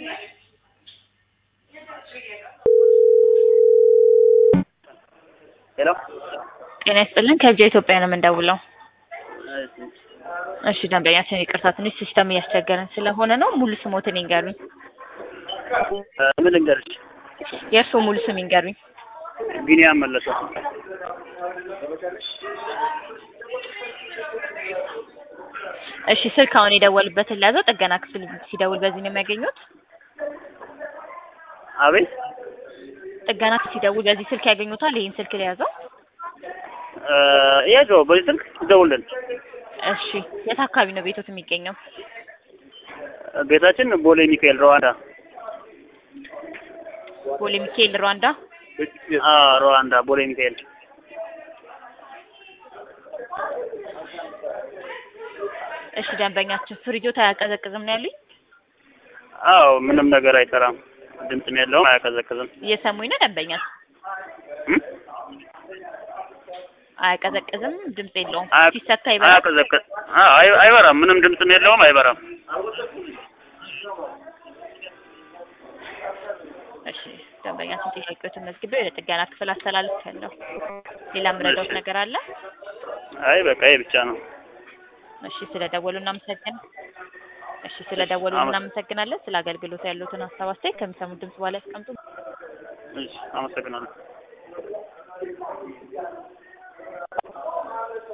ሄሎ ጤና ይስጥልን ከዚያ ኢትዮጵያ ነው የምንደውለው። እሺ ደንበኛችን ይቅርታ ትንሽ ሲስተም እያስቸገረን ስለሆነ ነው። ሙሉ ስሞትን ይንገሩኝ። ምን ልንገርሽ? የእርስዎ ሙሉ ስም ይንገሩኝ። ቢኒያም መለሰ። እሺ ስልክ አሁን የደወሉበትን ለያዘው ጥገና ክፍል ሲደውል በዚህ ነው የሚያገኙት? አቤት ጥገና ክፍል ሲደውል በዚህ ስልክ ያገኙታል? ይህን ስልክ ለያዘው? ያጆ በዚህ ስልክ ደውልን። እሺ የት አካባቢ ነው ቤቶት የሚገኘው? ቤታችን ቦሌ ሚካኤል ሩዋንዳ። ቦሌ ሚካኤል ሩዋንዳ። አዎ ሩዋንዳ ቦሌ ሚካኤል። እሺ ደንበኛችን ፍሪጆት አያቀዘቅዝም ነው ያሉኝ? አዎ ምንም ነገር አይሰራም፣ ድምፅም የለውም፣ አያቀዘቅዝም። እየሰሙኝ ነው ደንበኛችን? እም? አያቀዘቅዝም፣ ድምፅ የለውም። አያ- ሲሰካ ይበራል። አያቀዘቅዝ አዎ፣ አይ- አይበራም፣ ምንም ድምፅም የለውም፣ አይበራም። እሺ ደንበኛችን ጥያቄዎትን መዝግቤ ወደ ጥገና ክፍል አስተላልፌያለሁ። ሌላ የምረዳዎት እሺ። ነገር አለ? አይ በቃ ይሄ ብቻ ነው። እሺ ስለደወሉ እናመሰግን እሺ ስለደወሉ አመ- እናመሰግናለን። ስለ አገልግሎቱ ያሉትን ሀሳብ አስተያየት ከሚሰሙት ድምጽ በኋላ ያስቀምጡ። እሺ፣ አመሰግናለሁ።